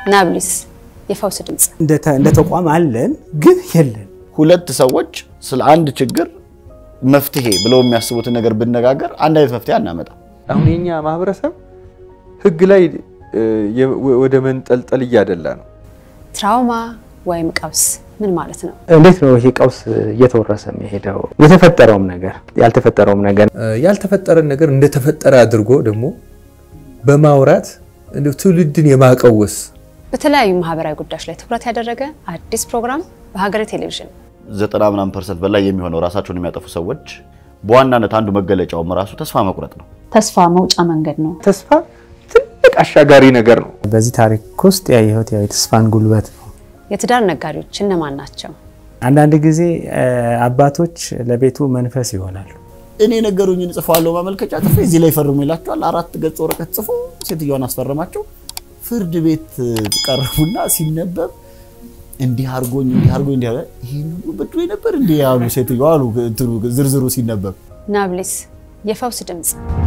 ናብሊስ የፈውስ ድምፅ እንደ ተቋም አለን ግን የለን። ሁለት ሰዎች ስለ አንድ ችግር መፍትሄ ብለው የሚያስቡትን ነገር ብነጋገር አንድ አይነት መፍትሄ አናመጣም። አሁን የኛ ማህበረሰብ ህግ ላይ ወደ መንጠልጠል እያደላ ነው። ትራውማ ወይም ቀውስ ምን ማለት ነው? እንዴት ነው ይሄ ቀውስ እየተወረሰ የሚሄደው? የተፈጠረውም ነገር ያልተፈጠረውም ነገር ያልተፈጠረን ነገር እንደተፈጠረ አድርጎ ደግሞ በማውራት እንደው ትውልድን የማቀወስ በተለያዩ ማህበራዊ ጉዳዮች ላይ ትኩረት ያደረገ አዲስ ፕሮግራም በሀገሬ ቴሌቪዥን ዘጠና ምናምን ፐርሰንት በላይ የሚሆነው ራሳቸውን የሚያጠፉ ሰዎች በዋናነት አንዱ መገለጫውም ራሱ ተስፋ መቁረጥ ነው። ተስፋ መውጫ መንገድ ነው። ተስፋ ትልቅ አሻጋሪ ነገር ነው። በዚህ ታሪክ ውስጥ ያየሁት ያው የተስፋን ጉልበት ነው። የትዳር ነጋዴዎች እነማን ናቸው? አንዳንድ ጊዜ አባቶች ለቤቱ መንፈስ ይሆናሉ። እኔ ነገሩኝን ጽፈዋለሁ ማመልከቻ ጽፌ እዚህ ላይ ፈርሙ ይላቸዋል። አራት ገጽ ወረቀት ጽፎ ሴትዮዋን አስፈረማቸው። ፍርድ ቤት ቀረቡና ሲነበብ እንዲህ አርጎኝ እንዲህ አርጎኝ እንዲህ አለ ይሄን ሁሉ በድሎ ነበር እንዲህ ያሉ ሴትዮዋ አሉ። እንትኑ ዝርዝሩ ሲነበብ ናብሊስ የፈውስ ድምፅ